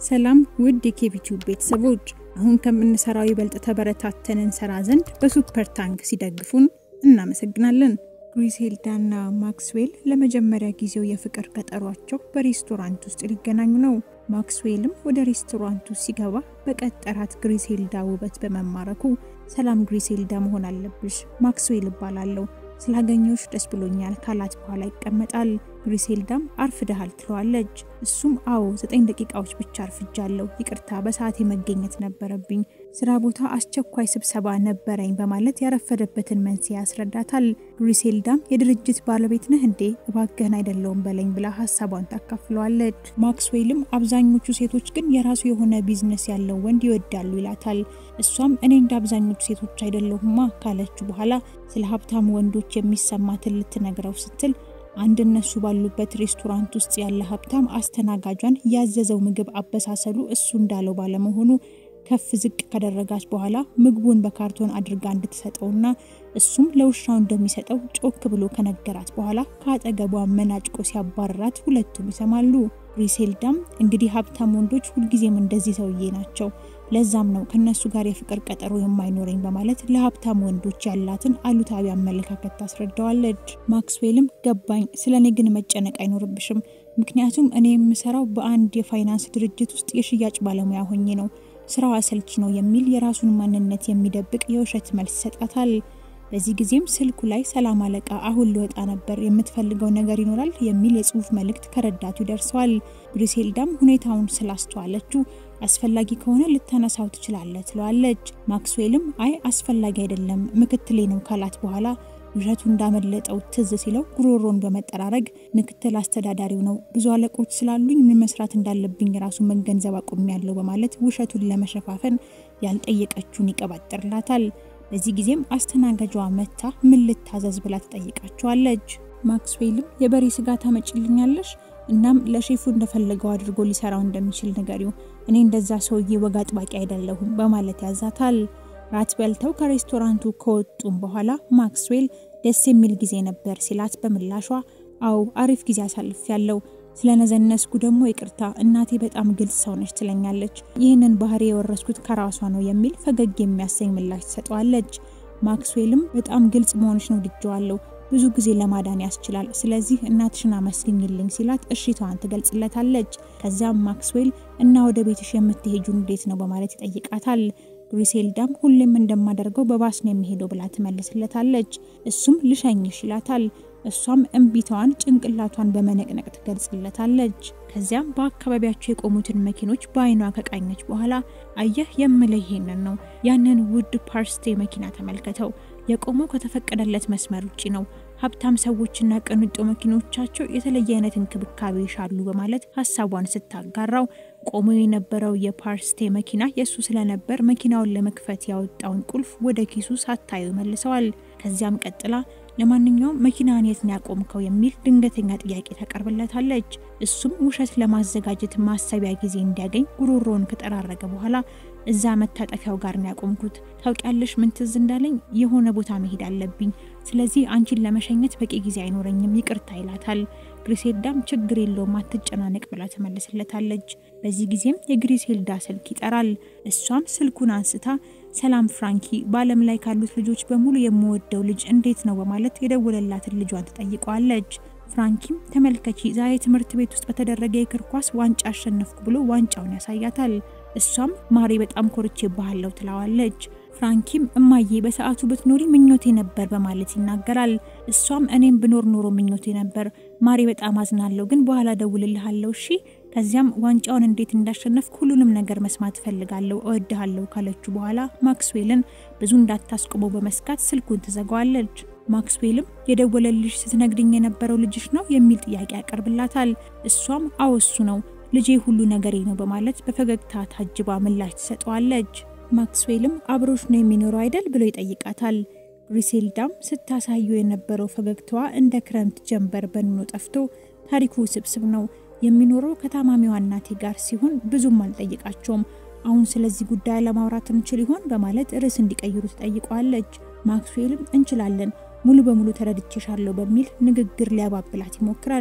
ሰላም ውድ የኬቢቲዩብ ቤተሰቦች፣ አሁን ከምንሰራው ይበልጥ ተበረታተን እንሰራ ዘንድ በሱፐር ታንክ ሲደግፉን እናመሰግናለን። ግሪሴልዳና ማክስዌል ለመጀመሪያ ጊዜው የፍቅር ቀጠሯቸው በሬስቶራንት ውስጥ ሊገናኙ ነው። ማክስዌልም ወደ ሬስቶራንቱ ሲገባ በቀጠራት ግሪሴልዳ ውበት በመማረኩ ሰላም ግሪሴልዳ መሆን አለብሽ፣ ማክስዌል እባላለሁ ስላገኘሁሽ ደስ ብሎኛል ካላት በኋላ ይቀመጣል። ግሪሴልዳም አርፍደሃል ትለዋለች። እሱም አዎ ዘጠኝ ደቂቃዎች ብቻ አርፍጃለሁ፣ ይቅርታ በሰዓቴ መገኘት ነበረብኝ፣ ስራ ቦታ አስቸኳይ ስብሰባ ነበረኝ በማለት ያረፈደበትን መንስኤ ያስረዳታል። ግሪሴልዳም የድርጅት ባለቤት ነህ እንዴ? እባክህን አይደለውም በለኝ ብላ ሀሳቧን ታካፍለዋለች። ማክስዌልም አብዛኞቹ ሴቶች ግን የራሱ የሆነ ቢዝነስ ያለው ወንድ ይወዳሉ ይላታል። እሷም እኔ እንደ አብዛኞቹ ሴቶች አይደለሁማ ካለችው በኋላ ስለ ሀብታም ወንዶች የሚሰማትን ልትነግረው ስትል አንድ እነሱ ባሉበት ሬስቶራንት ውስጥ ያለ ሀብታም አስተናጋጇን ያዘዘው ምግብ አበሳሰሉ እሱ እንዳለው ባለመሆኑ ከፍ ዝቅ ካደረጋች በኋላ ምግቡን በካርቶን አድርጋ እንድትሰጠውና እሱም ለውሻው እንደሚሰጠው ጮክ ብሎ ከነገራት በኋላ ከአጠገቧ መናጭቆ ሲያባረራት ሁለቱም ይሰማሉ። ግሪሴልዳም እንግዲህ ሀብታም ወንዶች ሁልጊዜም እንደዚህ ሰውዬ ናቸው፣ ለዛም ነው ከነሱ ጋር የፍቅር ቀጠሮ የማይኖረኝ በማለት ለሀብታም ወንዶች ያላትን አሉታዊ አመለካከት ታስረዳዋለች። ማክስዌልም ገባኝ፣ ስለ እኔ ግን መጨነቅ አይኖርብሽም፣ ምክንያቱም እኔ የምሰራው በአንድ የፋይናንስ ድርጅት ውስጥ የሽያጭ ባለሙያ ሆኜ ነው ስራው አሰልቺ ነው የሚል የራሱን ማንነት የሚደብቅ የውሸት መልስ ይሰጣታል። በዚህ ጊዜም ስልኩ ላይ ሰላም አለቃ፣ አሁን ልወጣ ነበር፣ የምትፈልገው ነገር ይኖራል የሚል የጽሁፍ መልእክት ከረዳቱ ይደርሰዋል። ግሪሴልዳም ሁኔታውን ስላስተዋለችው አስፈላጊ ከሆነ ልታነሳው ትችላለህ ትለዋለች። ማክስዌልም አይ አስፈላጊ አይደለም ምክትሌ ነው ካላት በኋላ ውሸቱ እንዳመለጠው ትዝ ሲለው ጉሮሮን በመጠራረግ ምክትል አስተዳዳሪው ነው፣ ብዙ አለቆች ስላሉኝ ምን መስራት እንዳለብኝ ራሱ መገንዘብ አቁሜያለሁ በማለት ውሸቱን ለመሸፋፈን ያልጠየቀችውን ይቀባጥርላታል። በዚህ ጊዜም አስተናጋጇ መታ ምን ልታዘዝ ብላ ትጠይቃቸዋለች። ማክስዌልም የበሬ ስጋ ታመጭልኛለሽ፣ እናም ለሼፉ እንደፈለገው አድርጎ ሊሰራው እንደሚችል ንገሪው፣ እኔ እንደዛ ሰውዬ ወግ አጥባቂ አይደለሁም በማለት ያዛታል። ራት በልተው ከሬስቶራንቱ ከወጡም በኋላ ማክስዌል ደስ የሚል ጊዜ ነበር ሲላት በምላሿ አው አሪፍ ጊዜ አሳልፍ ያለው ስለነዘነስኩ ደግሞ ይቅርታ፣ እናቴ በጣም ግልጽ ሰው ነች ትለኛለች። ይህንን ባህሪ የወረስኩት ከራሷ ነው የሚል ፈገግ የሚያሰኝ ምላሽ ትሰጠዋለች። ማክስዌልም በጣም ግልጽ መሆንሽ ነው ድጀዋለሁ፣ ብዙ ጊዜ ለማዳን ያስችላል፣ ስለዚህ እናትሽን አመስግኝልኝ ሲላት እሺታዋን ትገልጽለታለች። ከዚያም ማክስዌል እና ወደ ቤትሽ የምትሄጁ እንዴት ነው በማለት ይጠይቃታል። ግሪሴልዳም ሁሌም እንደማደርገው በባስ ነው የሚሄደው ብላ ትመልስለታለች። እሱም ልሸኝሽ ይላታል። እሷም እምቢታዋን ጭንቅላቷን በመነቅነቅ ትገልጽለታለች። ከዚያም በአካባቢያቸው የቆሙትን መኪኖች በአይኗ ከቃኘች በኋላ አየህ የምልህ ይሄንን ነው፣ ያንን ውድ ፓርስቴ መኪና ተመልከተው፣ የቆመው ከተፈቀደለት መስመር ውጭ ነው። ሀብታም ሰዎችና ቅንጡ መኪኖቻቸው የተለየ አይነት እንክብካቤ ይሻሉ በማለት ሀሳቧን ስታጋራው ቆሞ የነበረው የፓርስቴ መኪና የእሱ ስለነበር መኪናውን ለመክፈት ያወጣውን ቁልፍ ወደ ኪሱ ሳታዩ መልሰዋል። ከዚያም ቀጥላ ለማንኛውም መኪናን የት ነው ያቆምከው የሚል ድንገተኛ ጥያቄ ታቀርብለታለች። እሱም ውሸት ለማዘጋጀት ማሰቢያ ጊዜ እንዲያገኝ ጉሮሮውን ከጠራረገ በኋላ እዛ መታጠፊያው ጋር ነው ያቆምኩት። ታውቂያለሽ ምን ትዝ እንዳለኝ የሆነ ቦታ መሄድ አለብኝ፣ ስለዚህ አንቺን ለመሸኘት በቂ ጊዜ አይኖረኝም፣ ይቅርታ ይላታል። ግሪሴልዳም ችግር የለውም አትጨናነቅ ብላ ትመልስለታለች። በዚህ ጊዜም የግሪሴልዳ ስልክ ይጠራል። እሷም ስልኩን አንስታ ሰላም ፍራንኪ፣ በዓለም ላይ ካሉት ልጆች በሙሉ የምወደው ልጅ እንዴት ነው በማለት የደወለላትን ልጇን ትጠይቀዋለች። ፍራንኪም ተመልከቺ፣ ዛሬ ትምህርት ቤት ውስጥ በተደረገ የእግር ኳስ ዋንጫ አሸነፍኩ ብሎ ዋንጫውን ያሳያታል። እሷም ማሬ በጣም ኮርቼ ባሃለው ትለዋለች። ፍራንኪም እማዬ በሰዓቱ ብትኖሪ ምኞቴ ነበር በማለት ይናገራል። እሷም እኔም ብኖር ኖሮ ምኞቴ ነበር ማሬ፣ በጣም አዝናለሁ፣ ግን በኋላ ደውልልሃለሁ እሺ። ከዚያም ዋንጫውን እንዴት እንዳሸነፍክ ሁሉንም ነገር መስማት እፈልጋለሁ፣ እወድሃለሁ ካለችው በኋላ ማክስዌልን ብዙ እንዳታስቆመው በመስጋት ስልኩን ትዘጋዋለች። ማክስዌልም የደወለልሽ ስትነግድኝ የነበረው ልጅሽ ነው የሚል ጥያቄ ያቀርብላታል። እሷም አዎ እሱ ነው ልጄ ሁሉ ነገሬ ነው በማለት በፈገግታ ታጅባ ምላሽ ትሰጠዋለች። ማክስዌልም አብሮሽ ነው የሚኖረው አይደል ብሎ ይጠይቃታል። ግሪሴልዳም ስታሳየው የነበረው ፈገግታዋ እንደ ክረምት ጀንበር በንኖ ጠፍቶ ታሪኩ ስብስብ ነው የሚኖረው ከታማሚዋ እናቴ ጋር ሲሆን ብዙም አልጠይቃቸውም። አሁን ስለዚህ ጉዳይ ለማውራት እንችል ይሆን በማለት ርዕስ እንዲቀይሩ ትጠይቀዋለች። ማክስዌልም እንችላለን፣ ሙሉ በሙሉ ተረድቼሻለሁ በሚል ንግግር ሊያባብላት ይሞክራል።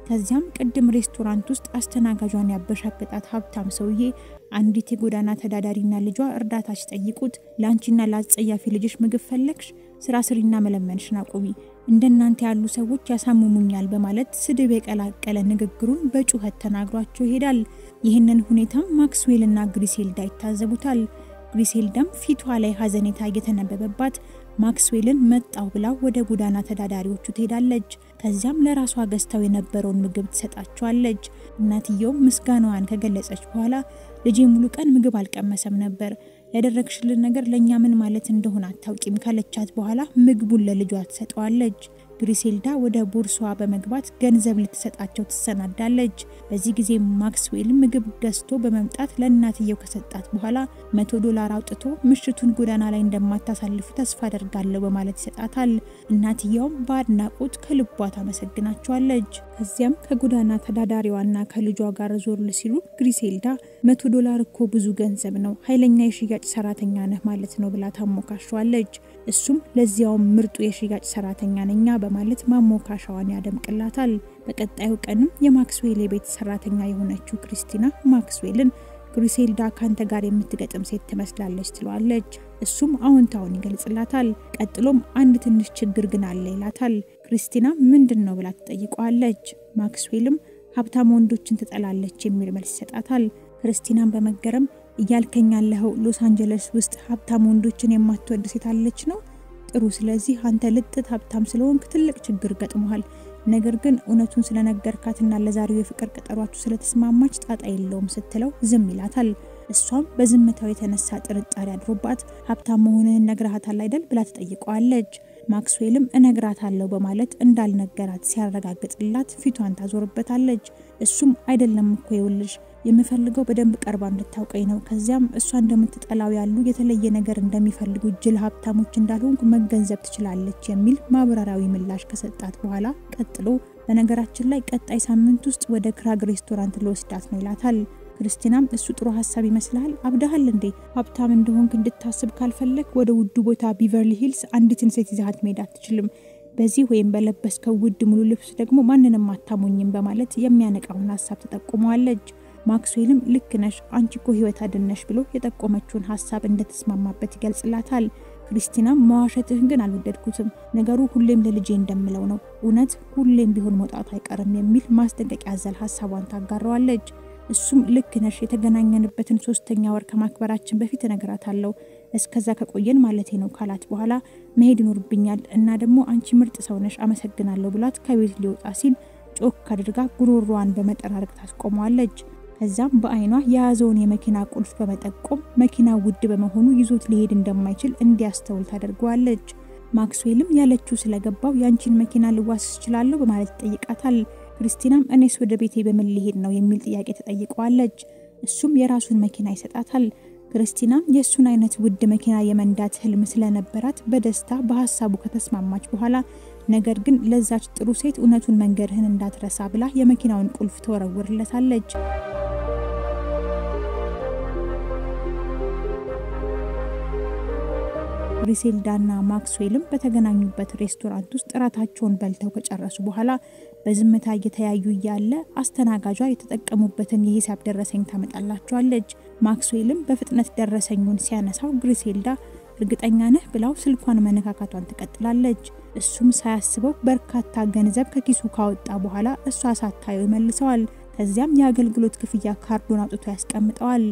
ከዚያም ቅድም ሬስቶራንት ውስጥ አስተናጋጇን ያበሻገጣት ሀብታም ሰውዬ አንዲት የጎዳና ተዳዳሪና ልጇ እርዳታ ሲጠይቁት ለአንቺና ለአጸያፊ ልጅሽ ምግብ ፈለግሽ? ስራ ስሪና መለመንሽን አቁሚ፣ እንደናንተ ያሉ ሰዎች ያሳምሙኛል በማለት ስድብ የቀላቀለ ንግግሩን በጩኸት ተናግሯቸው ይሄዳል። ይህንን ሁኔታም ማክስዌልና ግሪሴልዳ ይታዘቡታል። ግሪሴልዳም ፊቷ ላይ ሀዘኔታ እየተነበበባት ማክስዌልን መጣው ብላ ወደ ጎዳና ተዳዳሪዎቹ ትሄዳለች። ከዚያም ለራሷ ገዝታው የነበረውን ምግብ ትሰጣቸዋለች። እናትየውም ምስጋናዋን ከገለጸች በኋላ ልጄ ሙሉ ቀን ምግብ አልቀመሰም ነበር፣ ያደረግሽልን ነገር ለእኛ ምን ማለት እንደሆነ አታውቂም ካለቻት በኋላ ምግቡን ለልጇ ትሰጠዋለች። ግሪሴልዳ ወደ ቦርሳዋ በመግባት ገንዘብ ልትሰጣቸው ትሰናዳለች። በዚህ ጊዜ ማክስዌል ምግብ ገዝቶ በመምጣት ለእናትየው ከሰጣት በኋላ መቶ ዶላር አውጥቶ ምሽቱን ጎዳና ላይ እንደማታሳልፉ ተስፋ አደርጋለሁ በማለት ይሰጣታል። እናትየውም በአድናቆት ከልቧ ታመሰግናቸዋለች። ከዚያም ከጎዳና ተዳዳሪዋና ከልጇ ጋር ዞር ሲሉ ግሪሴልዳ መቶ ዶላር እኮ ብዙ ገንዘብ ነው፣ ኃይለኛ የሽያጭ ሰራተኛ ነህ ማለት ነው ብላ ታሞካሸዋለች። እሱም ለዚያውም ምርጡ የሽያጭ ሰራተኛ ነኛ በማለት ማሞካሻዋን ያደምቅላታል። በቀጣዩ ቀንም የማክስዌል የቤት ሰራተኛ የሆነችው ክሪስቲና ማክስዌልን ግሪሴልዳ ካንተ ጋር የምትገጥም ሴት ትመስላለች ትለዋለች። እሱም አዎንታውን ይገልጽላታል። ቀጥሎም አንድ ትንሽ ችግር ግን አለ ይላታል። ክሪስቲና ምንድን ነው ብላ ትጠይቀዋለች። ማክስዌልም ሀብታም ወንዶችን ትጠላለች የሚል መልስ ይሰጣታል። ክርስቲናን በመገረም እያልከኝ ያለኸው ሎስ አንጀለስ ውስጥ ሀብታም ወንዶችን የማትወድ ሴት አለች ነው? ጥሩ። ስለዚህ አንተ ልጥት ሀብታም ስለሆንክ ትልቅ ችግር ገጥሞሃል። ነገር ግን እውነቱን ስለነገርካትና ለዛሬው የፍቅር ቀጠሯችሁ ስለተስማማች ጣጣ የለውም ስትለው ዝም ይላታል። እሷም በዝምታው የተነሳ ጥርጣሬ አድሮባት ሀብታም መሆንህን ነግረሃታል አይደል ብላ ትጠይቀዋለች። ማክስዌልም እነግራታለሁ በማለት እንዳልነገራት ሲያረጋግጥላት ፊቷን ታዞርበታለች። እሱም አይደለም እኮ ይውልሽ የምፈልገው በደንብ ቀርባ እንድታውቀኝ ነው። ከዚያም እሷ እንደምትጠላው ያሉ የተለየ ነገር እንደሚፈልጉ ጅል ሀብታሞች እንዳልሆንኩ መገንዘብ ትችላለች የሚል ማብራሪያዊ ምላሽ ከሰጣት በኋላ ቀጥሎ በነገራችን ላይ ቀጣይ ሳምንት ውስጥ ወደ ክራግ ሬስቶራንት ልወስዳት ነው ይላታል። ክርስቲናም እሱ ጥሩ ሀሳብ ይመስልሃል? አብዳሃል እንዴ? ሀብታም እንደሆንክ እንድታስብ ካልፈለግ ወደ ውዱ ቦታ ቢቨርሊ ሂልስ አንዲትን ሴት ይዛሀት መሄድ አትችልም። በዚህ ወይም በለበስከው ውድ ሙሉ ልብስ ደግሞ ማንንም አታሞኝም በማለት የሚያነቃውን ሀሳብ ተጠቁመዋለች። ማክስዌልም ልክ ነሽ፣ አንቺ እኮ ህይወት አድነሽ ብሎ የጠቆመችውን ሀሳብ እንደተስማማበት ይገልጽላታል። ክሪስቲናም መዋሸትህን ግን አልወደድኩትም፣ ነገሩ ሁሌም ለልጄ እንደምለው ነው፣ እውነት ሁሌም ቢሆን መውጣቱ አይቀርም የሚል ማስጠንቀቂያ ያዘል ሀሳቧን ታጋረዋለች። እሱም ልክ ነሽ፣ የተገናኘንበትን ሶስተኛ ወር ከማክበራችን በፊት እነግራታለሁ፣ እስከዛ ከቆየን ማለቴ ነው ካላት በኋላ መሄድ ይኖርብኛል እና ደግሞ አንቺ ምርጥ ሰው ነሽ፣ አመሰግናለሁ ብሏት ከቤት ሊወጣ ሲል ጮክ አድርጋ ጉሮሯን በመጠራረቅ ታስቆመዋለች። ከዛም በአይኗ የያዘውን የመኪና ቁልፍ በመጠቆም መኪና ውድ በመሆኑ ይዞት ሊሄድ እንደማይችል እንዲያስተውል ታደርገዋለች። ማክስዌልም ያለችው ስለገባው ያንቺን መኪና ልዋስ እችላለሁ በማለት ይጠይቃታል። ክርስቲናም እኔስ ወደ ቤቴ በምን ሊሄድ ነው የሚል ጥያቄ ተጠይቀዋለች። እሱም የራሱን መኪና ይሰጣታል። ክርስቲናም የእሱን አይነት ውድ መኪና የመንዳት ህልም ስለነበራት በደስታ በሀሳቡ ከተስማማች በኋላ ነገር ግን ለዛች ጥሩ ሴት እውነቱን መንገድህን እንዳትረሳ ብላ የመኪናውን ቁልፍ ተወረውርለታለች። ግሪሴልዳና ማክስዌልም በተገናኙበት ሬስቶራንት ውስጥ እራታቸውን በልተው ከጨረሱ በኋላ በዝምታ እየተያዩ እያለ አስተናጋጇ የተጠቀሙበትን የሂሳብ ደረሰኝ ታመጣላቸዋለች። ማክስዌልም በፍጥነት ደረሰኙን ሲያነሳው ግሪሴልዳ እርግጠኛ ነህ ብላው ስልኳን መነካካቷን ትቀጥላለች። እሱም ሳያስበው በርካታ ገንዘብ ከኪሱ ካወጣ በኋላ እሷ ሳታየው ይመልሰዋል። ከዚያም የአገልግሎት ክፍያ ካርዱን አውጥቶ ያስቀምጠዋል።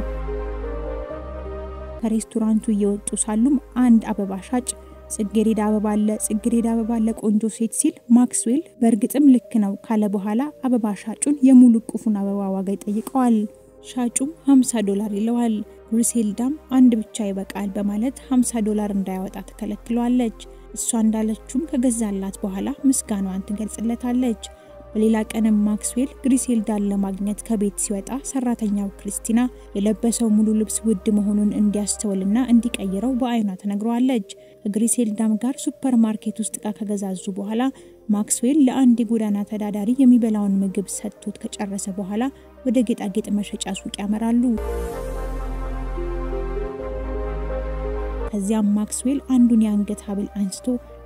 ከሬስቶራንቱ እየወጡ ሳሉም አንድ አበባ ሻጭ ጽጌሬዳ አበባ አለ፣ ጽጌሬዳ አበባ ለቆንጆ ሴት ሲል ማክስዌል በእርግጥም ልክ ነው ካለ በኋላ አበባ ሻጩን የሙሉ ቁፉን አበባ ዋጋ ይጠይቀዋል። ሻጩም 50 ዶላር ይለዋል። ግሪሴልዳም አንድ ብቻ ይበቃል በማለት 50 ዶላር እንዳያወጣ ትከለክለዋለች። እሷ እንዳለችውም ከገዛላት በኋላ ምስጋናዋን ትገልጽለታለች። በሌላ ቀንም ማክስዌል ግሪሴልዳን ለማግኘት ከቤት ሲወጣ ሰራተኛው ክርስቲና የለበሰው ሙሉ ልብስ ውድ መሆኑን እንዲያስተውልና እንዲቀይረው በአይኗ ተነግረዋለች። ከግሪሴልዳም ጋር ሱፐር ማርኬት ውስጥ እቃ ከገዛዙ በኋላ ማክስዌል ለአንድ የጎዳና ተዳዳሪ የሚበላውን ምግብ ሰጥቶት ከጨረሰ በኋላ ወደ ጌጣጌጥ መሸጫ ሱቅ ያመራሉ። ከዚያም ማክስዌል አንዱን የአንገት ሐብል አንስቶ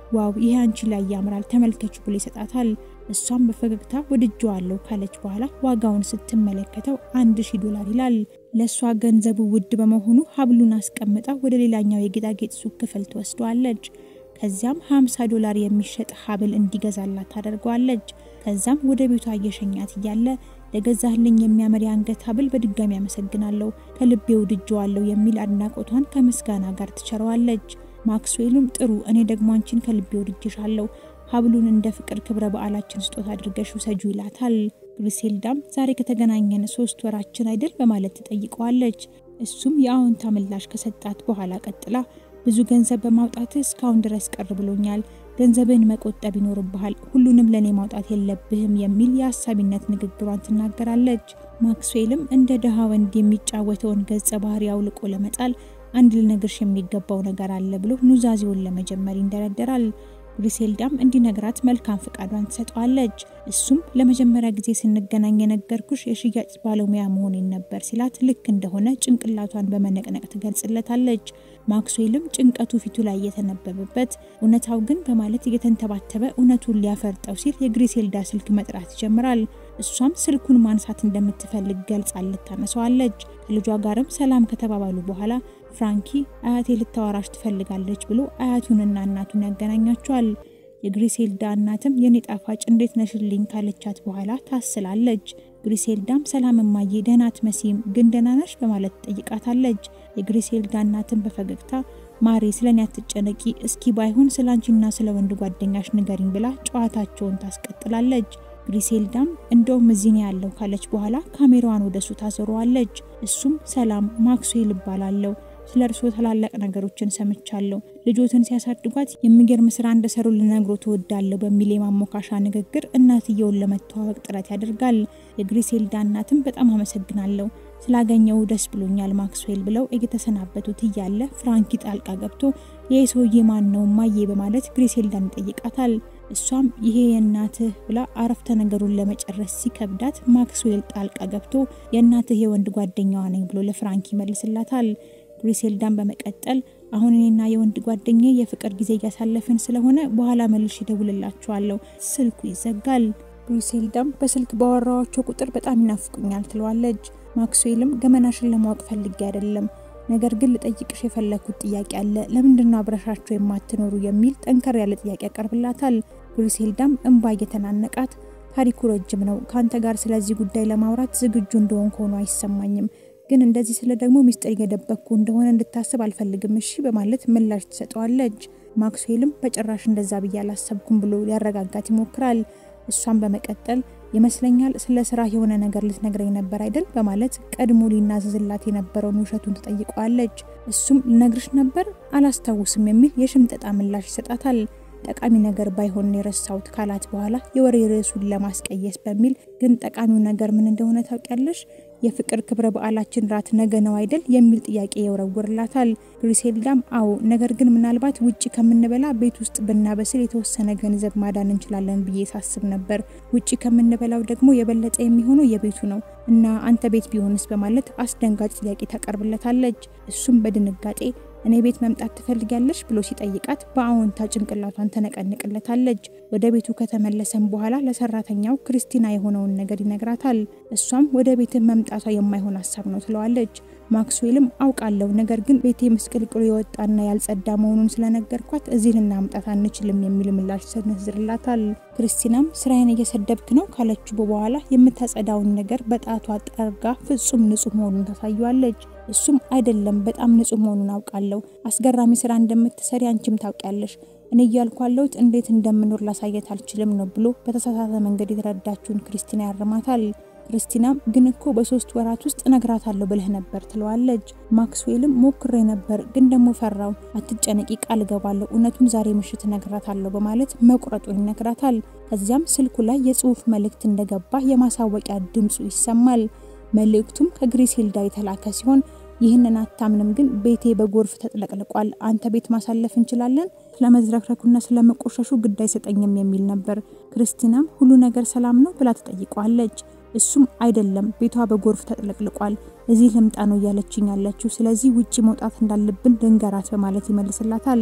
ዋው ይሄ አንቺ ላይ ያምራል ተመልከቹ ብሎ ይሰጣታል። እሷም በፈገግታ ወድጄዋለሁ ካለች በኋላ ዋጋውን ስትመለከተው አንድ ሺህ ዶላር ይላል። ለእሷ ገንዘቡ ውድ በመሆኑ ሀብሉን አስቀምጣ ወደ ሌላኛው የጌጣጌጥ ሱቅ ክፍል ትወስደዋለች። ከዚያም 50 ዶላር የሚሸጥ ሀብል እንዲገዛላት ታደርገዋለች። ከዛም ወደ ቤቷ እየሸኛት እያለ ለገዛህልኝ የሚያምር የአንገት ሀብል በድጋሚ አመሰግናለሁ፣ ከልቤ ወድጄዋለሁ የሚል አድናቆቷን ከምስጋና ጋር ትቸረዋለች። ማክስዌልም ጥሩ፣ እኔ ደግሞ አንቺን ከልቤ ወድጄሻለሁ፣ ሀብሉን እንደ ፍቅር ክብረ በዓላችን ስጦታ አድርገሽ ውሰጁ ይላታል። ግሪሴልዳም ዛሬ ከተገናኘን ሶስት ወራችን አይደል በማለት ትጠይቀዋለች። እሱም የአዎንታ ምላሽ ከሰጣት በኋላ ቀጥላ ብዙ ገንዘብ በማውጣት እስካሁን ድረስ ቀር ብሎኛል። ገንዘብን መቆጠብ ይኖርብሃል፣ ሁሉንም ለእኔ ማውጣት የለብህም የሚል የአሳቢነት ንግግሯን ትናገራለች። ማክስዌልም እንደ ድሃ ወንድ የሚጫወተውን ገጸ ባህሪ አውልቆ ለመጣል አንድ ልነግርሽ የሚገባው ነገር አለ ብሎ ኑዛዜውን ለመጀመር ይንደረደራል። ግሪሴልዳም እንዲነግራት መልካም ፈቃዷን ትሰጠዋለች። እሱም ለመጀመሪያ ጊዜ ስንገናኝ የነገርኩሽ የሽያጭ ባለሙያ መሆኔን ነበር ሲላት ልክ እንደሆነ ጭንቅላቷን በመነቅነቅ ትገልጽለታለች። ማክስዌልም ጭንቀቱ ፊቱ ላይ እየተነበበበት እውነታው ግን በማለት እየተንተባተበ እውነቱን ሊያፈርጠው ሲል የግሪሴልዳ ስልክ መጥራት ይጀምራል። እሷም ስልኩን ማንሳት እንደምትፈልግ ገልጻለት ታነሳዋለች። ከልጇ ጋርም ሰላም ከተባባሉ በኋላ ፍራንኪ አያቴ ልታወራሽ ትፈልጋለች ብሎ አያቱንና እናቱን ያገናኛቸዋል። የግሪሴልዳ እናትም የኔ ጣፋጭ እንዴት ነሽልኝ ካለቻት በኋላ ታስላለች። ግሪሴልዳም ሰላም እማዬ ደህና አትመሲም፣ ግን ደህና ነሽ በማለት ትጠይቃታለች። የግሪሴልዳ እናትም በፈገግታ ማሬ ስለኔ አትጨነቂ፣ እስኪ ባይሆን ስለ አንቺና ስለ ወንድ ጓደኛሽ ንገሪኝ ብላ ጨዋታቸውን ታስቀጥላለች። ግሪሴልዳም እንደውም እዚህ ነው ያለው ካለች በኋላ ካሜራዋን ወደሱ ታዞረዋለች። እሱም ሰላም ማክስዌል እባላለሁ ስለ እርስዎ ታላላቅ ነገሮችን ሰምቻለሁ። ልጆትን ሲያሳድጓት የሚገርም ስራ እንደሰሩ ልነግሮ ትወዳለሁ በሚል የማሞካሻ ንግግር እናትየውን ለመተዋወቅ ጥረት ያደርጋል። የግሪሴልዳ እናትም በጣም አመሰግናለሁ ስላገኘው ደስ ብሎኛል ማክስዌል ብለው እየተሰናበቱት እያለ ፍራንኪ ጣልቃ ገብቶ ይህ ሰውዬ ማን ነው ማዬ በማለት ግሪሴልዳን ይጠይቃታል። እሷም ይሄ የእናትህ ብላ አረፍተ ነገሩን ለመጨረስ ሲከብዳት ማክስዌል ጣልቃ ገብቶ የእናትህ የወንድ ጓደኛዋ ነኝ ብሎ ለፍራንኪ ይመልስላታል። ግሪሴልዳን በመቀጠል አሁን እኔና የወንድ ጓደኛ የፍቅር ጊዜ እያሳለፍን ስለሆነ በኋላ መልሽ ይደውልላችኋለሁ። ስልኩ ይዘጋል። ግሪሴልዳም በስልክ ባወራዋቸው ቁጥር በጣም ይናፍቁኛል ትለዋለች። ማክስዌልም ገመናሽን ለማወቅ ፈልጌ አይደለም፣ ነገር ግን ልጠይቅሽ የፈለግኩት ጥያቄ አለ። ለምንድነው አብረሻቸው የማትኖሩ የሚል ጠንከር ያለ ጥያቄ ያቀርብላታል። ግሪሴልዳም እንባ እየተናነቃት ታሪኩ ረጅም ነው፣ ከአንተ ጋር ስለዚህ ጉዳይ ለማውራት ዝግጁ እንደሆን ከሆኑ አይሰማኝም ግን እንደዚህ ስለ ደግሞ ሚስጥር እየደበቅኩ እንደሆነ እንድታስብ አልፈልግም እሺ በማለት ምላሽ ትሰጠዋለች። ማክስዌልም በጭራሽ እንደዛ ብዬ አላሰብኩም ብሎ ሊያረጋጋት ይሞክራል። እሷን በመቀጠል ይመስለኛል ስለ ስራ የሆነ ነገር ልትነግረኝ ነበር አይደል በማለት ቀድሞ ሊናዘዝላት የነበረውን ውሸቱን ትጠይቀዋለች። እሱም ልነግርሽ ነበር አላስታውስም የሚል የሽምጠጣ ምላሽ ይሰጣታል። ጠቃሚ ነገር ባይሆን የረሳሁት ካላት በኋላ የወሬ ርዕሱን ለማስቀየስ በሚል ግን ጠቃሚው ነገር ምን እንደሆነ ታውቂያለሽ? የፍቅር ክብረ በዓላችን ራት ነገ ነው አይደል የሚል ጥያቄ ይወረውርላታል። ግሪሴልዳም አዎ፣ ነገር ግን ምናልባት ውጭ ከምንበላ ቤት ውስጥ ብናበስል የተወሰነ ገንዘብ ማዳን እንችላለን ብዬ ሳስብ ነበር። ውጭ ከምንበላው ደግሞ የበለጠ የሚሆነው የቤቱ ነው እና አንተ ቤት ቢሆንስ በማለት አስደንጋጭ ጥያቄ ታቀርብለታለች። እሱም በድንጋጤ እኔ ቤት መምጣት ትፈልጊያለሽ ብሎ ሲጠይቃት በአዎንታ ጭንቅላቷን ተነቀንቅለታለች። ወደ ቤቱ ከተመለሰም በኋላ ለሰራተኛው ክርስቲና የሆነውን ነገር ይነግራታል። እሷም ወደ ቤት መምጣቷ የማይሆን ሀሳብ ነው ትለዋለች። ማክስዌልም አውቃለሁ፣ ነገር ግን ቤቴ ምስቅልቅሉ የወጣና ያልጸዳ መሆኑን ስለነገርኳት እዚህ ልናምጣት አንችልም የሚል ምላሽ ሰነዝርላታል። ክርስቲናም ስራዬን እየሰደብክ ነው ካለችው በኋላ የምታጸዳውን ነገር በጣቷ ጠርጋ ፍጹም ንጹህ መሆኑን ታሳየዋለች። እሱም አይደለም በጣም ንጹህ መሆኑን አውቃለሁ፣ አስገራሚ ስራ እንደምትሰሪ አንቺም ታውቂያለሽ። እኔ እያልኩ ያለሁት እንዴት እንደምኖር ላሳየት አልችልም ነው ብሎ በተሳሳተ መንገድ የተረዳችውን ክርስቲና ያርማታል። ክርስቲናም ግን እኮ በሶስት ወራት ውስጥ እነግራታለሁ ብለህ ነበር ትለዋለች። ማክስዌልም ሞክሬ ነበር ግን ደግሞ ፈራው። አትጨነቂ፣ ቃል እገባለሁ፣ እውነቱን ዛሬ ምሽት እነግራታለሁ በማለት መቁረጡን ይነግራታል። ከዚያም ስልኩ ላይ የጽሁፍ መልእክት እንደገባ የማሳወቂያ ድምፁ ይሰማል። መልእክቱም ከግሪሴልዳ የተላከ ሲሆን ይህንን አታምንም፣ ግን ቤቴ በጎርፍ ተጥለቅልቋል። አንተ ቤት ማሳለፍ እንችላለን? ስለመዝረክረኩና ስለመቆሸሹ ግድ አይሰጠኝም የሚል ነበር። ክርስቲናም ሁሉ ነገር ሰላም ነው ብላ ትጠይቀዋለች። እሱም አይደለም ቤቷ በጎርፍ ተጥለቅልቋል፣ እዚህ ልምጣ ነው እያለችኝ ያለችው፣ ስለዚህ ውጪ መውጣት እንዳለብን ልንገራት በማለት ይመልስላታል።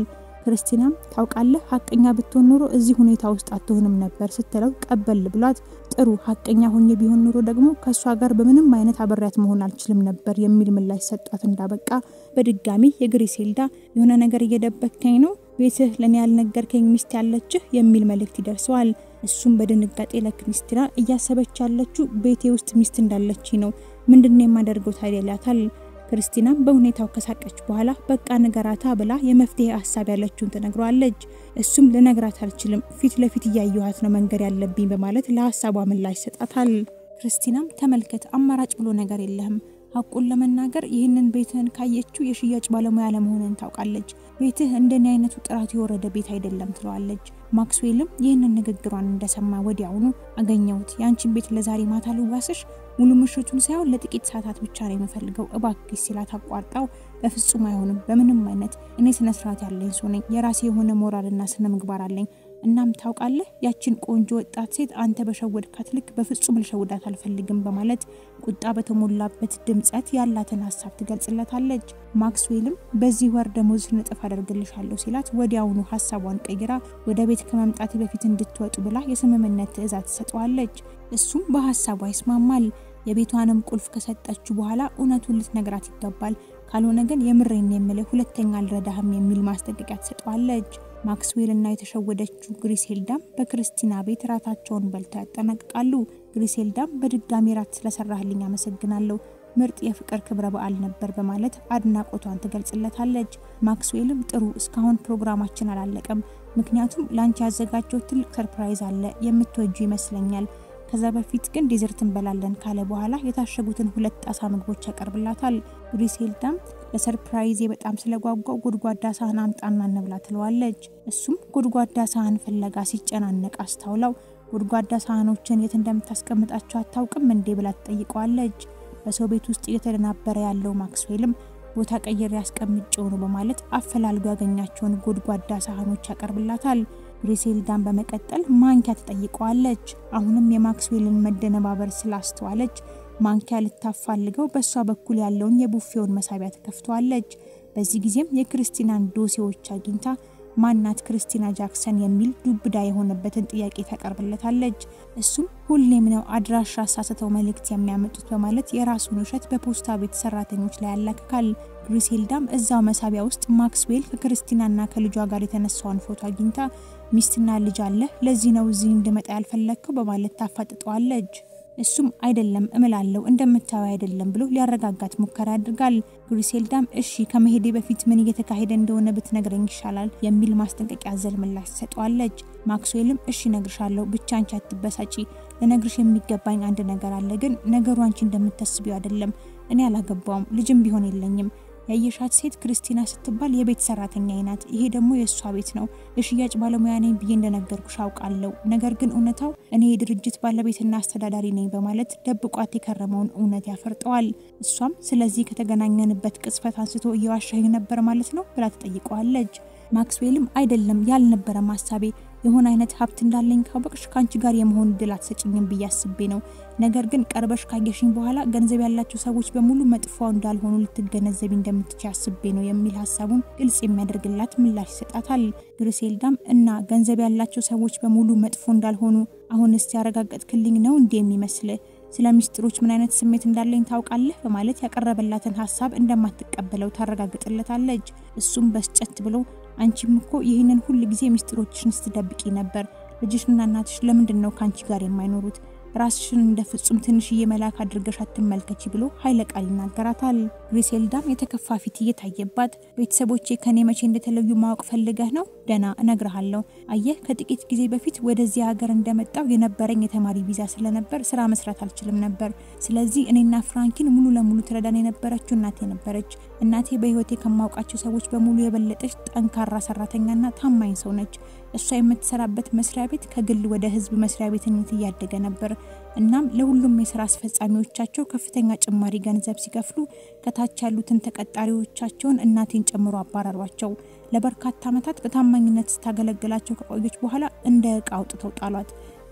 ክርስቲናም ታውቃለህ፣ ሀቀኛ ብትሆን ኖሮ እዚህ ሁኔታ ውስጥ አትሆንም ነበር ስትለው ቀበል ብሏት፣ ጥሩ ሀቀኛ ሆኜ ቢሆን ኖሮ ደግሞ ከእሷ ጋር በምንም አይነት አብሬያት መሆን አልችልም ነበር የሚል ምላሽ ሰጧት እንዳበቃ በድጋሚ የግሪሴልዳ የሆነ ነገር እየደበከኝ ነው ቤትህ ለእኔ ያልነገርከኝ ሚስት ያለችህ የሚል መልእክት ይደርሰዋል። እሱም በድንጋጤ ለክሪስቲና እያሰበች ያለችው ቤቴ ውስጥ ሚስት እንዳለች ነው፣ ምንድነው የማደርገው ታዲያ ይላታል። ክርስቲናም በሁኔታው ከሳቀች በኋላ በቃ ንገራታ ብላ የመፍትሄ ሀሳብ ያለችውን ትነግረዋለች። እሱም ልነግራት አልችልም፣ ፊት ለፊት እያየኋት ነው መንገድ ያለብኝ በማለት ለሀሳቧ ምላሽ ይሰጣታል። ክርስቲናም ተመልከት፣ አማራጭ ብሎ ነገር የለህም ሀቁን ለመናገር ይህንን ቤትህን ካየችው የሽያጭ ባለሙያ ለመሆንን ታውቃለች። ቤትህ እንደኔ አይነቱ ጥራት የወረደ ቤት አይደለም ትለዋለች። ማክስዌልም ይህንን ንግግሯን እንደሰማ ወዲያውኑ አገኘሁት፣ የአንቺን ቤት ለዛሬ ማታ ልዋስሽ፣ ሙሉ ምሽቱን ሳይሆን ለጥቂት ሰዓታት ብቻ ነው የምፈልገው እባክሽ ሲላት አቋርጣው፣ በፍጹም አይሆንም፣ በምንም አይነት እኔ ስነስርዓት ያለኝ ሰው ነኝ፣ የራሴ የሆነ ሞራልና ስነ ምግባር አለኝ እናም ታውቃለህ ያችን ቆንጆ ወጣት ሴት አንተ በሸወድካት ልክ በፍጹም ልሸውዳት አልፈልግም በማለት ቁጣ በተሞላበት ድምጸት ያላትን ሀሳብ ትገልጽለታለች። ማክስዌልም በዚህ ወር ደሞዝሽን እጥፍ አደርግልሻለሁ ሲላት ወዲያውኑ ሀሳቧን ቀይራ ወደ ቤት ከመምጣት በፊት እንድትወጡ ብላ የስምምነት ትዕዛዝ ትሰጠዋለች። እሱም በሀሳቧ ይስማማል። የቤቷንም ቁልፍ ከሰጠችው በኋላ እውነቱን ልትነግራት ይገባል፣ ካልሆነ ግን የምሬን የምልህ ሁለተኛ አልረዳህም የሚል ማስጠንቀቂያ ትሰጠዋለች። ማክስዌል እና የተሸወደችው ግሪሴልዳም በክርስቲና ቤት ራታቸውን በልተው ያጠናቅቃሉ። ግሪሴልዳም በድጋሚ ራት ስለሰራህልኝ አመሰግናለሁ፣ ምርጥ የፍቅር ክብረ በዓል ነበር በማለት አድናቆቷን ትገልጽለታለች። ማክስዌልም ጥሩ፣ እስካሁን ፕሮግራማችን አላለቀም፣ ምክንያቱም ለአንቺ ያዘጋጀው ትልቅ ሰርፕራይዝ አለ፣ የምትወጁ ይመስለኛል ከዛ በፊት ግን ዴዘርት እንበላለን ካለ በኋላ የታሸጉትን ሁለት ጣሳ ምግቦች ያቀርብላታል። ግሪሴልዳም ለሰርፕራይዜ በጣም ስለጓጓው ጎድጓዳ ሳህን አምጣና እንብላ ትለዋለች። እሱም ጎድጓዳ ሳህን ፍለጋ ሲጨናነቅ አስታውላው ጎድጓዳ ሳህኖችን የት እንደምታስቀምጣቸው አታውቅም እንዴ ብላ ትጠይቀዋለች። በሰው ቤት ውስጥ እየተደናበረ ያለው ማክስዌልም ቦታ ቀይሬ ያስቀምጬው ነው በማለት አፈላልጎ ያገኛቸውን ጎድጓዳ ሳህኖች ያቀርብላታል። ግሪሴልዳን በመቀጠል ማንኪያ ትጠይቀዋለች። አሁንም የማክስዌልን መደነባበር ስላስተዋለች ማንኪያ ልታፋልገው በእሷ በኩል ያለውን የቡፌውን መሳቢያ ትከፍተዋለች። በዚህ ጊዜም የክርስቲናን ዶሴዎች አግኝታ ማናት ክርስቲና ጃክሰን የሚል ዱብዳ የሆነበትን ጥያቄ ታቀርብለታለች። እሱም ሁሌም ነው አድራሻ አሳስተው መልእክት የሚያመጡት በማለት የራሱን ውሸት በፖስታ ቤት ሰራተኞች ላይ ያላክካል። ግሪሴልዳም እዛው መሳቢያ ውስጥ ማክስዌል ከክርስቲናና ከልጇ ጋር የተነሳውን ፎቶ አግኝታ ሚስትና ልጅ አለ፣ ለዚህ ነው እዚህ እንድመጣ ያልፈለግከው በማለት ታፋጥጠዋለች። እሱም አይደለም እምላለው እንደምታየው አይደለም ብሎ ሊያረጋጋት ሙከራ ያደርጋል። ግሪሴልዳም እሺ ከመሄዴ በፊት ምን እየተካሄደ እንደሆነ ብትነግረኝ ይሻላል የሚል ማስጠንቀቂያ ዘል ምላሽ ትሰጠዋለች። ማክስዌልም እሺ ነግርሻለሁ፣ ብቻ አንቺ አትበሳጪ። ለነግርሽ የሚገባኝ አንድ ነገር አለ፣ ግን ነገሩ አንቺ እንደምታስቢው አይደለም። እኔ አላገባውም፣ ልጅም ቢሆን የለኝም። ያየሻት ሴት ክርስቲና ስትባል የቤት ሰራተኛ ናት። ይሄ ደግሞ የእሷ ቤት ነው። የሽያጭ ባለሙያ ነኝ ብዬ እንደነገርኩሽ አውቃለሁ። ነገር ግን እውነታው እኔ የድርጅት ባለቤትና አስተዳዳሪ ነኝ በማለት ደብቋት የከረመውን እውነት ያፈርጠዋል። እሷም ስለዚህ ከተገናኘንበት ቅጽበት አንስቶ እየዋሻኝ ነበር ማለት ነው ብላ ትጠይቀዋለች። ማክስዌልም አይደለም ያልነበረም ሀሳቤ የሆነ አይነት ሀብት እንዳለኝ ካወቅሽ ከአንቺ ጋር የመሆን እድል አትሰጭኝም ብዬ አስቤ ነው። ነገር ግን ቀርበሽ ካየሽኝ በኋላ ገንዘብ ያላቸው ሰዎች በሙሉ መጥፎ እንዳልሆኑ ልትገነዘቢ እንደምትች አስቤ ነው የሚል ሀሳቡን ግልጽ የሚያደርግላት ምላሽ ይሰጣታል። ግሪሴልዳም እና ገንዘብ ያላቸው ሰዎች በሙሉ መጥፎ እንዳልሆኑ አሁንስ ያረጋገጥክልኝ ነው እንዲህ የሚመስል ስለ ሚስጥሮች ምን አይነት ስሜት እንዳለኝ ታውቃለህ በማለት ያቀረበላትን ሀሳብ እንደማትቀበለው ታረጋግጥለታለች። እሱም በስጨት ብሎ አንቺም እኮ ይህንን ሁል ጊዜ ሚስጥሮችሽን ስትደብቂ ነበር። ልጅሽና እናትሽ ለምንድን ነው ከአንቺ ጋር የማይኖሩት? ራስሽን እንደ ፍጹም ትንሽዬ መልአክ አድርገሽ አትመልከቺ ብሎ ኃይለ ቃል ይናገራታል። ግሪሴልዳም የተከፋ ፊት እየታየባት ቤተሰቦቼ ከኔ መቼ እንደተለዩ ማወቅ ፈልገህ ነው? ደና እነግርሃለሁ። አየህ ከጥቂት ጊዜ በፊት ወደዚህ ሀገር እንደመጣው የነበረኝ የተማሪ ቪዛ ስለነበር ስራ መስራት አልችልም ነበር። ስለዚህ እኔና ፍራንኪን ሙሉ ለሙሉ ትረዳን የነበረችው እናቴ ነበረች። እናቴ በህይወቴ ከማውቃቸው ሰዎች በሙሉ የበለጠች ጠንካራ ሰራተኛና ታማኝ ሰው ነች። እሷ የምትሰራበት መስሪያ ቤት ከግል ወደ ህዝብ መስሪያ ቤትነት እያደገ ነበር። እናም ለሁሉም የስራ አስፈጻሚዎቻቸው ከፍተኛ ጭማሪ ገንዘብ ሲከፍሉ ከታች ያሉትን ተቀጣሪዎቻቸውን እናቴን ጨምሮ አባረሯቸው። ለበርካታ ዓመታት በታማኝነት ስታገለግላቸው ከቆየች በኋላ እንደ እቃ አውጥተው ጣሏት።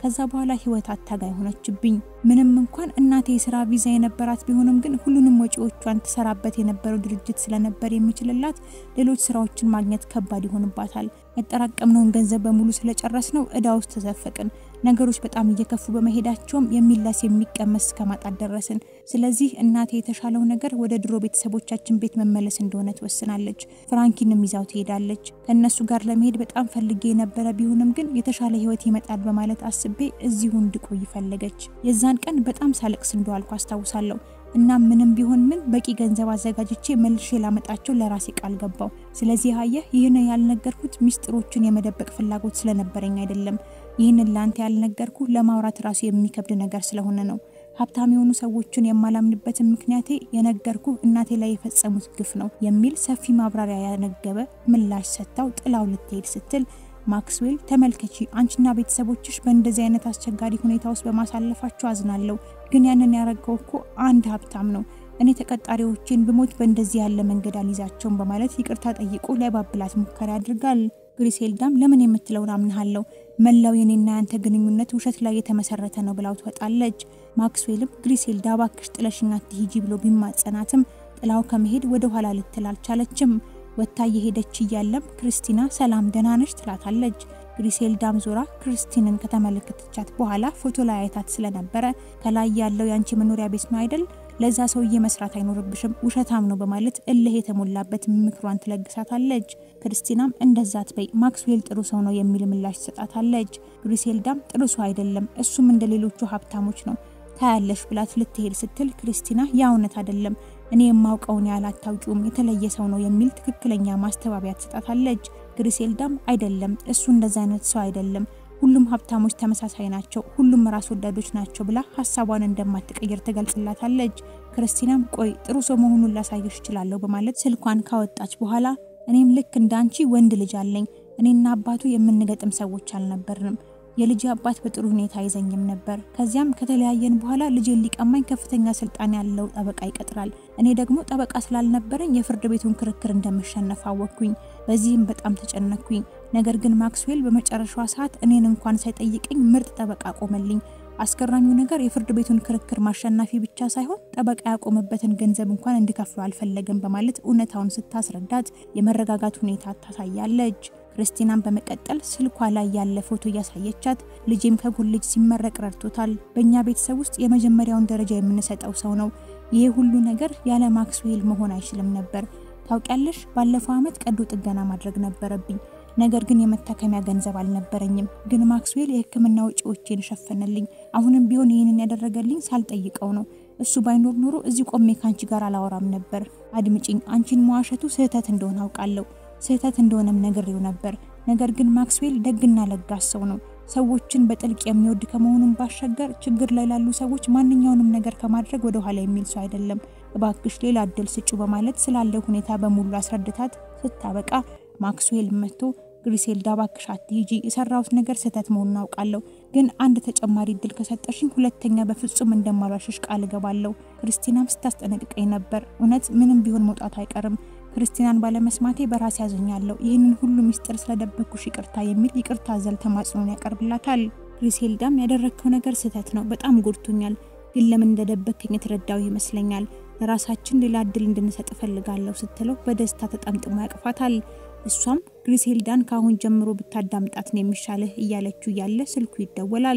ከዛ በኋላ ህይወት አታጋይ ሆነችብኝ። ምንም እንኳን እናቴ የስራ ቪዛ የነበራት ቢሆንም ግን ሁሉንም ወጪዎቿን ትሰራበት የነበረው ድርጅት ስለነበር የሚችልላት ሌሎች ስራዎችን ማግኘት ከባድ ይሆንባታል። ያጠራቀምነውን ገንዘብ በሙሉ ስለጨረስ ነው እዳ ውስጥ ተዘፈቅን። ነገሮች በጣም እየከፉ በመሄዳቸውም የሚላስ የሚቀመስ እስከማጣት ደረስን። ስለዚህ እናቴ የተሻለው ነገር ወደ ድሮ ቤተሰቦቻችን ቤት መመለስ እንደሆነ ትወስናለች። ፍራንኪንም ይዛው ትሄዳለች። ከእነሱ ጋር ለመሄድ በጣም ፈልጌ የነበረ ቢሆንም ግን የተሻለ ህይወት ይመጣል በማለት አስቤ እዚሁ እንድቆይ ፈለገች። የዛን ቀን በጣም ሳለቅስ እንደዋልኩ አስታውሳለሁ። እና ምንም ቢሆን ምን በቂ ገንዘብ አዘጋጅቼ መልሼ ላመጣቸው ለራሴ ቃል ገባው። ስለዚህ አየህ፣ ይህን ያልነገርኩት ሚስጥሮችን የመደበቅ ፍላጎት ስለነበረኝ አይደለም። ይህንን ለአንተ ያልነገርኩ ለማውራት ራሱ የሚከብድ ነገር ስለሆነ ነው። ሀብታም የሆኑ ሰዎችን የማላምንበትን ምክንያቴ የነገርኩ እናቴ ላይ የፈጸሙት ግፍ ነው የሚል ሰፊ ማብራሪያ ያነገበ ምላሽ ሰጥታው ጥላው ልትሄድ ስትል ማክስዌል ተመልከቺ፣ አንቺና ቤተሰቦችሽ በእንደዚህ አይነት አስቸጋሪ ሁኔታ ውስጥ በማሳለፋቸው አዝናለሁ። ግን ያንን ያረገው እኮ አንድ ሀብታም ነው። እኔ ተቀጣሪዎቼን ብሞት በእንደዚህ ያለ መንገድ አልይዛቸውም በማለት ይቅርታ ጠይቆ ሊያባብላት ሙከራ ያድርጋል። ግሪሴልዳም ለምን የምትለውን አምንሃለሁ፣ መላው የኔና ያንተ ግንኙነት ውሸት ላይ የተመሰረተ ነው ብላው ትወጣለች። ማክስዌልም ግሪሴልዳ ባክሽ ጥለሽኝ አትሂጂ ብሎ ቢማጸናትም ጥላው ከመሄድ ወደ ኋላ ልትል አልቻለችም። ወታ እየሄደች እያለም ክርስቲና ሰላም ደህና ነሽ ትላታለች። ግሪሴልዳም ዞራ ክርስቲንን ከተመለከተቻት በኋላ ፎቶ ላይ አይታት ስለነበረ ከላይ ያለው የአንቺ መኖሪያ ቤት ነው አይደል? ለዛ ሰውዬ መስራት አይኖርብሽም፣ ውሸታም ነው በማለት እልህ የተሞላበት ምክሯን ትለግሳታለች። ክርስቲናም እንደዛ ትበይ፣ ማክስዌል ጥሩ ሰው ነው የሚል ምላሽ ትሰጣታለች። ግሪሴልዳም ጥሩ ሰው አይደለም፣ እሱም እንደ ሌሎቹ ሀብታሞች ነው ታያለሽ ብላት ልትሄድ ስትል ክርስቲና ያ እውነት አይደለም እኔ የማውቀውን ያህል አታውቂውም፣ የተለየ ሰው ነው የሚል ትክክለኛ ማስተባበያ ትሰጣታለች። ግሪሴልዳም አይደለም እሱ እንደዛ አይነት ሰው አይደለም፣ ሁሉም ሀብታሞች ተመሳሳይ ናቸው፣ ሁሉም ራስ ወዳዶች ናቸው ብላ ሀሳቧን እንደማትቀይር ትገልጽላታለች። ክርስቲናም ቆይ ጥሩ ሰው መሆኑን ላሳየሽ እችላለሁ በማለት ስልኳን ካወጣች በኋላ እኔም ልክ እንዳንቺ ወንድ ልጅ አለኝ፣ እኔና አባቱ የምንገጥም ሰዎች አልነበርንም የልጅ አባት በጥሩ ሁኔታ አይዘኝም ነበር። ከዚያም ከተለያየን በኋላ ልጄን ሊቀማኝ ከፍተኛ ስልጣን ያለው ጠበቃ ይቀጥራል። እኔ ደግሞ ጠበቃ ስላልነበረኝ የፍርድ ቤቱን ክርክር እንደምሸነፍ አወቅኩኝ። በዚህም በጣም ተጨነኩኝ። ነገር ግን ማክስዌል በመጨረሻዋ ሰዓት እኔን እንኳን ሳይጠይቀኝ ምርጥ ጠበቃ ቆመልኝ። አስገራሚው ነገር የፍርድ ቤቱን ክርክር ማሸናፊ ብቻ ሳይሆን ጠበቃ ያቆመበትን ገንዘብ እንኳን እንዲከፍሉ አልፈለግም በማለት እውነታውን ስታስረዳት የመረጋጋት ሁኔታ ታሳያለች። ክርስቲናን በመቀጠል ስልኳ ላይ ያለ ፎቶ እያሳየቻት ልጄም ከኮሌጅ ሲመረቅ ረድቶታል። በእኛ ቤተሰብ ውስጥ የመጀመሪያውን ደረጃ የምንሰጠው ሰው ነው። ይህ ሁሉ ነገር ያለ ማክስዌል መሆን አይችልም ነበር። ታውቂያለሽ፣ ባለፈው ዓመት ቀዶ ጥገና ማድረግ ነበረብኝ። ነገር ግን የመታከሚያ ገንዘብ አልነበረኝም። ግን ማክስዌል የሕክምና ወጪዎቼን ሸፈነልኝ። አሁንም ቢሆን ይህንን ያደረገልኝ ሳልጠይቀው ነው። እሱ ባይኖር ኖሮ እዚህ ቆሜ ካንቺ ጋር አላወራም ነበር። አድምጪኝ፣ አንቺን መዋሸቱ ስህተት እንደሆነ አውቃለሁ ስህተት እንደሆነም ነግሬው ነበር። ነገር ግን ማክስዌል ደግና ለጋስ ሰው ነው። ሰዎችን በጥልቅ የሚወድ ከመሆኑም ባሻገር ችግር ላይ ላሉ ሰዎች ማንኛውንም ነገር ከማድረግ ወደ ኋላ የሚል ሰው አይደለም። እባክሽ ሌላ እድል ስጩ በማለት ስላለው ሁኔታ በሙሉ አስረድታት ስታበቃ ማክስዌል መጥቶ ግሪሴልዳ እባክሽ አትሂጂ፣ የሰራሁት ነገር ስህተት መሆኑን አውቃለሁ፣ ግን አንድ ተጨማሪ እድል ከሰጠሽኝ ሁለተኛ በፍጹም እንደማሏሽሽ ቃል እገባለሁ። ክርስቲናም ስታስጠነቅቀኝ ነበር። እውነት ምንም ቢሆን መውጣቱ አይቀርም ክርስቲናን ባለመስማቴ በራሴ ያዘኛለሁ። ይህንን ሁሉ ሚስጥር ስለደበኩሽ ይቅርታ የሚል ይቅርታ አዘል ተማጽኖን ያቀርብላታል። ግሪሴልዳም ያደረግከው ነገር ስህተት ነው፣ በጣም ጎድቶኛል፣ ግን ለምን እንደደበከኝ የተረዳው ይመስለኛል። ለራሳችን ሌላ እድል እንድንሰጥ እፈልጋለሁ ስትለው በደስታ ተጠምጥሞ ያቅፋታል። እሷም ግሪሴልዳን ከአሁን ጀምሮ ብታዳምጣት ነው የሚሻልህ እያለችው እያለ ስልኩ ይደወላል።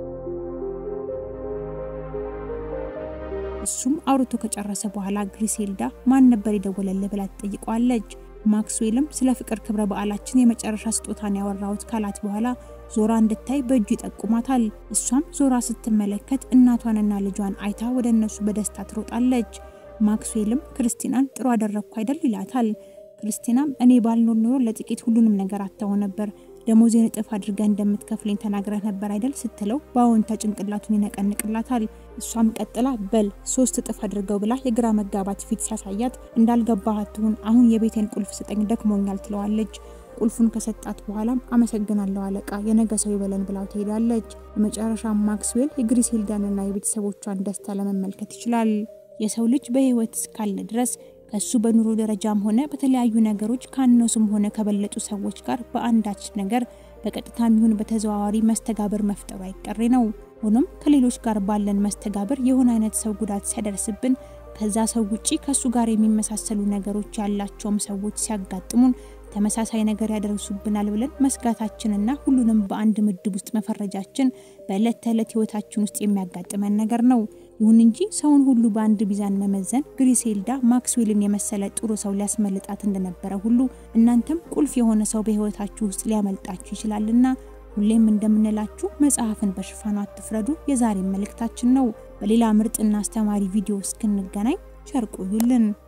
እሱም አውርቶ ከጨረሰ በኋላ ግሪሴልዳ ማን ነበር የደወለልህ ብላ ትጠይቀዋለች። ማክስዌልም ስለ ፍቅር ክብረ በዓላችን የመጨረሻ ስጦታን ያወራሁት ካላት በኋላ ዞራ እንድታይ በእጁ ይጠቁማታል። እሷም ዞራ ስትመለከት እናቷንና ልጇን አይታ ወደ እነሱ በደስታ ትሮጣለች። ማክስዌልም ክርስቲናን ጥሩ አደረግኩ አይደል ይላታል። ክርስቲናም እኔ ባልኖር ኖሮ ለጥቂት ሁሉንም ነገር አታው ነበር ደሞዜን እጥፍ አድርገህ እንደምትከፍለኝ ተናግረህ ነበር አይደል ስትለው በአዎንታ ጭንቅላቱን ይነቀንቅላታል። እሷም ቀጥላ በል ሶስት እጥፍ አድርገው ብላ የግራ መጋባት ፊት ሲያሳያት እንዳልገባህ አትሁን፣ አሁን የቤቴን ቁልፍ ስጠኝ ደክሞኛል ትለዋለች። ቁልፉን ከሰጣት በኋላም አመሰግናለሁ አለቃ፣ የነገ ሰው ይበለን ብላው ትሄዳለች። በመጨረሻ ማክስዌል የግሪሴልዳንና የቤተሰቦቿን ደስታ ለመመልከት ይችላል። የሰው ልጅ በህይወት እስካለ ድረስ ከሱ በኑሮ ደረጃም ሆነ በተለያዩ ነገሮች ካነሱም ሆነ ከበለጡ ሰዎች ጋር በአንዳች ነገር በቀጥታም ይሁን በተዘዋዋሪ መስተጋብር መፍጠሩ አይቀሬ ነው። ሆኖም ከሌሎች ጋር ባለን መስተጋብር የሆነ አይነት ሰው ጉዳት ሲያደርስብን ከዛ ሰው ውጪ ከሱ ጋር የሚመሳሰሉ ነገሮች ያላቸውም ሰዎች ሲያጋጥሙን ተመሳሳይ ነገር ያደርሱብናል ብለን መስጋታችንና ሁሉንም በአንድ ምድብ ውስጥ መፈረጃችን በዕለት ተዕለት ሕይወታችን ውስጥ የሚያጋጥመን ነገር ነው። ይሁን እንጂ ሰውን ሁሉ በአንድ ሚዛን መመዘን ግሪሴልዳ ማክስዌልን የመሰለ ጥሩ ሰው ሊያስመልጣት እንደነበረ ሁሉ እናንተም ቁልፍ የሆነ ሰው በሕይወታችሁ ውስጥ ሊያመልጣችሁ ይችላልና ሁሌም እንደምንላችሁ መጽሐፍን በሽፋኑ አትፍረዱ የዛሬ መልእክታችን ነው። በሌላ ምርጥና አስተማሪ ቪዲዮ እስክንገናኝ ቸር ቆዩልን።